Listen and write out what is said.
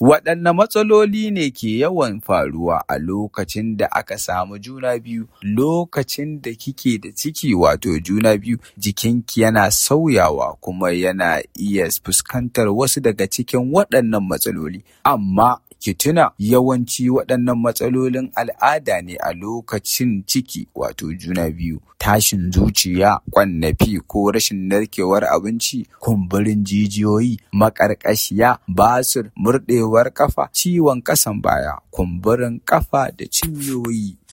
Waɗanne matsaloli ne ke yawan faruwa a lokacin da aka samu juna biyu? Lokacin da kike da ciki wato juna biyu jikinki yana sauyawa kuma yana iya fuskantar wasu daga cikin waɗannan matsaloli. Amma ki tuna yawanci waɗannan matsalolin al'ada ne a lokacin ciki wato juna biyu. Tashin zuciya, ƙwannafi ko rashin narkewar abinci, kumburin jijiyoyi, maƙarƙashiya, basir, murɗewar ƙafa, ciwon ƙasan baya, kumburin ƙafa da cinyoyi.